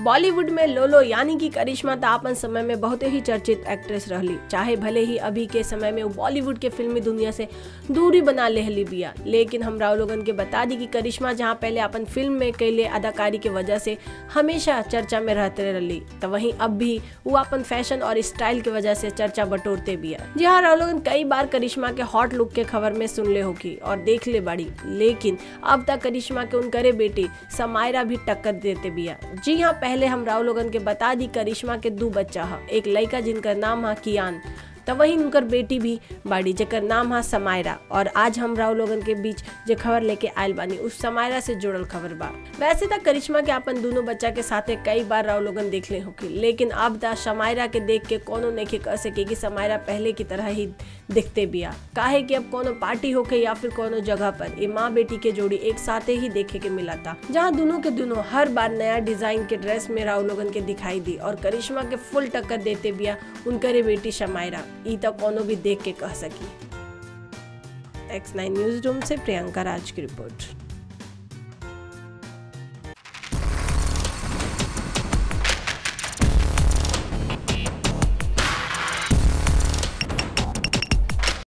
बॉलीवुड में लोलो यानी कि करिश्मा तो अपन समय में बहुत ही चर्चित एक्ट्रेस रहली चाहे भले ही अभी के समय में वो बॉलीवुड के फिल्मी दुनिया से दूरी बना लेहली बिया लेकिन हमरा लोगन के बता दी कि करिश्मा जहाँ पहले अपन फिल्म में कैले अदाकारी के वजह से हमेशा चर्चा में रहते रहली तो वहीं अब भी वो अपन फैशन और स्टाइल की वजह से चर्चा बटोरते बिया जी हाँ राव लोगन कई बार करिश्मा के हॉट लुक के खबर में सुन ले होगी और देख ले बाड़ी लेकिन अब तक करिश्मा के उनकरे बेटी समायरा भी टक्कर देते बिया जी हाँ पहले हम राव लोगन के बता दी करिश्मा के दो बच्चा है एक लड़का जिनका नाम है कियान तो वहीं उनकर बेटी भी बाड़ी जेकर नाम है समायरा और आज हम राव लोगन के बीच जो खबर लेके आयल बानी उस समायरा से जुड़ल खबर बा वैसे तो करिश्मा के अपन दोनों बच्चा के साथे कई बार राव लोगन देख ले होकी लेकिन अब दा समायरा के देख के कोनो नहीं कह सके कि समायरा पहले की तरह ही दिखते बिया काहे कि अब कोनो पार्टी होके या फिर कोनो जगह पर ये माँ बेटी के जोड़ी एक साथे ही देखे के मिला था जहाँ दोनों के दोनों हर बार नया डिजाइन के ड्रेस में राव लोगन के दिखाई दी और करिश्मा के फुल टक्कर देते बिया उनकरे बेटी शमायरा ई तो कोनो भी देख के कह सकी एक्स नाइन न्यूज रूम से प्रियंका राज की रिपोर्ट